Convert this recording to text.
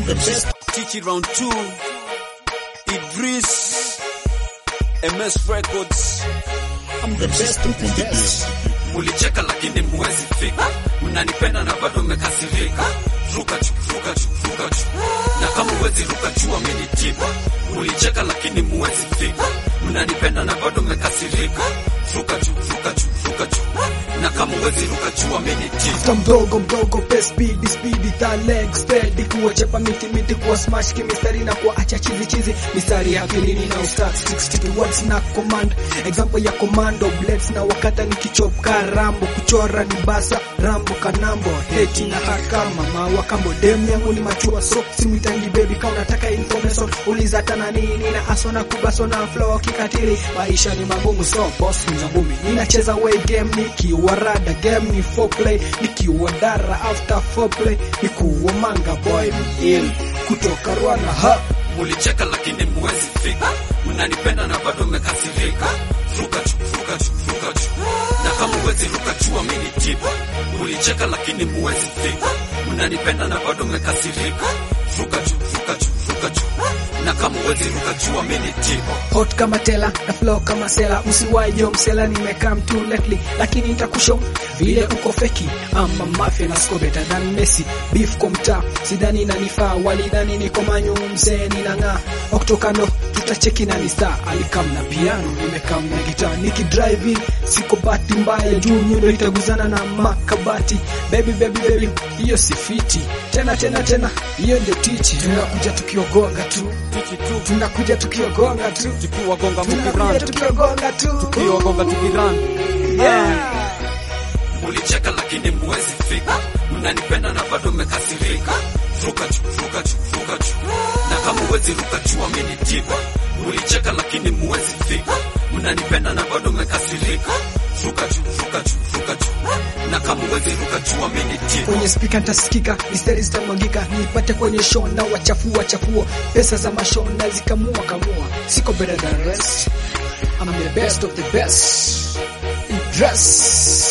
the best. Teach it round two. Idris. MS Records. I'm the best of the best. Mulicheka lakini muwezi fika. Mnanipenda na bado mmekasirika. Ruka chu, ruka chu, ruka chu. Na kama uwezi ruka chua mimi tipa. Mulicheka lakini muwezi fika. Mnanipenda na bado mmekasirika. Ruka chu, ruka chu, ruka chu. Na kama uwezi ruka chua mimi tipa. After mdogo mdogo pe speed speed ta leg steady kuwachepa miti miti kuwa smash kimistari na kuacha chizi chizi mistari ya akilini na ustack 60 words na command example ya commando blades na wakata nikichop ka rambo kuchora ni basa rambo kanambo heti na haka mama wa kambo dem yangu ni machua so simwitangi baby kama unataka information uliza tana nini na aso na kubaso na flow kikatili maisha ni magumu so boss ni ngumi ninacheza way game nikiwa rada game ni foreplay nikiwa dara after foreplay nikuwa manga boy ill kutoka Rwanda ha Mulicheka lakini muwezi fika. Mnanipenda na bado mmekasirika. Ruka chu, ruka chu, ruka chu. Na kama uwezi ruka chua mimi tipa. Mulicheka lakini muwezi fika. Mnanipenda na bado mmekasirika. Ruka chu, ruka chu, ruka chu. Na kama uwezi ruka chua mimi tipa. hot kama tela na flow kama sela usiwahi yo msela nimekaa mtu lately lakini nitakushow vile uko feki ama mafia na score better than Messi beef kwa mtaa sidhani inanifaa walidhani niko manyu mzee ninang'aa oktokano tutacheki na ni star alikam na piano nimekam na gitaa nikidrive in siko bahati mbaya juu nyundo itaguzana na makabati baby baby baby hiyo si fiti tena tena tena hiyo ndio tichi tunakuja tukiogonga tu Tiki tu, tunakuja tukiogonga tu tukiwagonga tunakuja mukiran, tukiogonga tu tukiwagonga tukiran. yeah. Mulicheka lakini muwezi fika. Mnanipenda na bado mmekasirika. Ruka chu, ruka chu, ruka chu. Na kama uwezi ruka chua mimi tipa. Mulicheka lakini muwezi fika. Mnanipenda na bado mmekasirika. Ruka chu, ruka chu, ruka chu. Na kama uwezi ruka chua mimi tipa. kwenye spika ntasikika mistari zitamwagika nipate kwenye show na wachafua chafua pesa za mashow na zikamua kamua siko better than rest I'm the best of the best dress